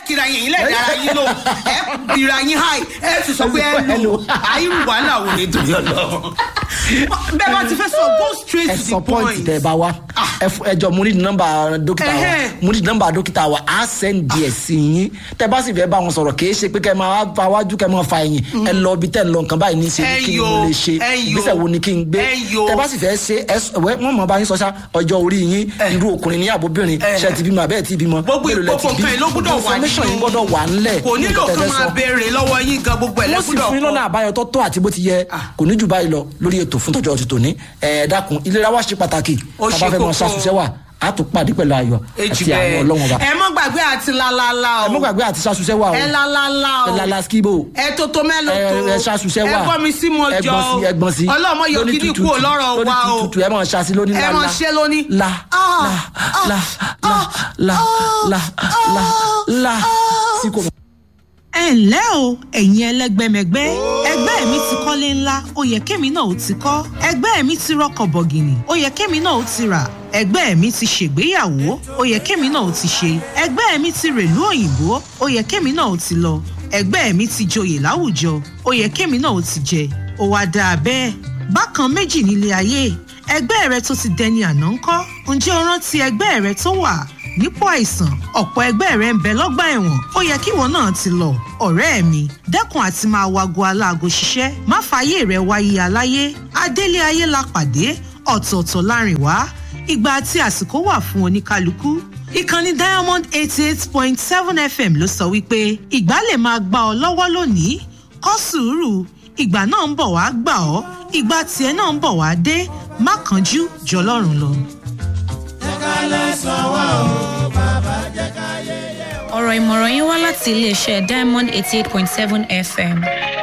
kíra yín ẹ̀yin lẹ́ẹ̀dẹ̀ ara yín lò ẹ kíra yín háì ẹ sì sọ pé ẹ lò àìrù wàhálà wò ní torí ọlọ́run bẹ́ẹ̀ bá ti fẹ́ sọ go straight ẹ to sọ the pọ́ìntì point tẹ ẹ bá wa ẹ fún- ẹ jọ mo ní nọmba dókítà wa Ẹhẹ́. mo ní nọmba dókítà wa á sẹ́ǹdì ẹ̀ sí yín tẹ bá sì fẹ́ bá wọn sọ̀rọ̀ kìí ṣe pé kẹ́ ẹ máa fa wájú kẹ́ ẹ máa fa ẹ̀yìn ẹ lọ ibi tẹ́ ẹ lọ nǹkan báyìí ní í ṣe Ẹ kí ni yo, mo lè ṣe ẹ yo, ìgbésẹ̀ wo ni kí n gbé ẹ yo. tẹ bá sì fẹ́ ṣe ẹ sọ- wẹ́- wọ́n mọ̀ bá yín sọ ṣá ọjọ́ orí yín irú ọkùnrin ní àbóbìnrin Ẹ. ṣe ti bímọ àbẹ́ẹ̀ ti bímọ gbogbo mélòó lẹ ti ìgbókò bí? nǹkan yìí ló gbúdọ̀ wà information nínú yìí gbọ́dọ̀ wà ńlẹ̀ kò nílò nǹkan tẹ́ kan fẹ́ máa sọ béèrè lọ́wọ́ yín gan gbogbo ẹ̀ wọ́n sì lẹ́gbúdọ̀ fún yín lọ́nà àbáyọ tó tó àti bó ti yẹ kò ní jù báyìí lọ lórí ètò fún tọ́jọ́ ti tòní ẹ̀ dákun ìlera wa ṣe pàtàkì Ó tá a ṣe bá fẹ́ mọ kókó. ṣàṣùṣẹ́ wà á tún pàdé pẹ̀lú ayọ̀ èjì àti àwọn ọlọ́run ọba. ẹ mọ́ gbàgbé àti lálálá o ẹ mú gbàgbé àti ṣàṣùṣẹ́ wà o ẹ lálálá o ẹ lálá skibo ẹ tótó mélòó ẹ tó ẹ ṣàṣùṣẹ́ wà ẹ gbọ́ mi sí mo jọ ẹgbọ́n sí ẹgbọ́n sí ọlọ́mọ yọ lóní kíní tútù, kúrò lọ́rọ̀ lóní wa o tútù ẹ mọ̀ ṣàṣì lóní ẹ lálá mọ̀ ṣe lóní. la la la la la la la la sí kò mọ̀. ẹ ǹlẹ́ o ẹ̀yin ẹlẹ́gbẹ́mẹgbẹ́ ẹgbẹ́ mi ti kọ́lé ńlá ó yẹ kémi náà ó ti kọ́ ẹgbẹ́ mi ti rọkọ̀ bọ̀gìnì ó yẹ kémi náà ó ti rà ẹgbẹ́ mi ti ṣègbéyàwó ó yẹ kémi náà ó ti ṣe ẹgbẹ́ mi ti rèlú òyìnbó ó yẹ kémi náà ó ti lọ ẹgbẹ́ mi ti joyè láwùjọ ó yẹ kémi náà ó ti jẹ ó wá dáa bẹ́ẹ̀ bákan méjì nílé ayé ẹgbẹ́ rẹ tó ti dẹni àná ńkọ́ ǹjẹ́ o rántí ẹgbẹ́ rẹ tó wà nípò àìsàn ọ̀pọ̀ ẹgbẹ́ rẹ̀ ń bẹ lọ́gbà ẹ̀wọ̀n ó yẹ kíwọ náà ti lọ ọ̀rẹ́ mi dẹ́kun àti máa wago aláago ṣiṣẹ́ má fààyè rẹ̀ wáyé aláyé adélé ayé la pàdé ọ̀tọ̀ọ̀tọ̀ láàrin wá ìgbà àti àsìkò wà fún oníkálukú ìkànnì diamond eighty eight point seven fm ló sọ wípé ìgbà lè máa gbà ọ lọ́wọ́ lónìí kọ́ sùúrù ìgbà náà ń bọ̀ wá gbà ọ́ ìgbà tiẹ̀ náà ń bọ̀ wá dé má kánjú jọlọ́run lọ. ọ̀rọ̀ ìmọ̀ràn yín wá láti iléeṣẹ́ diamond eighty eight point seven fm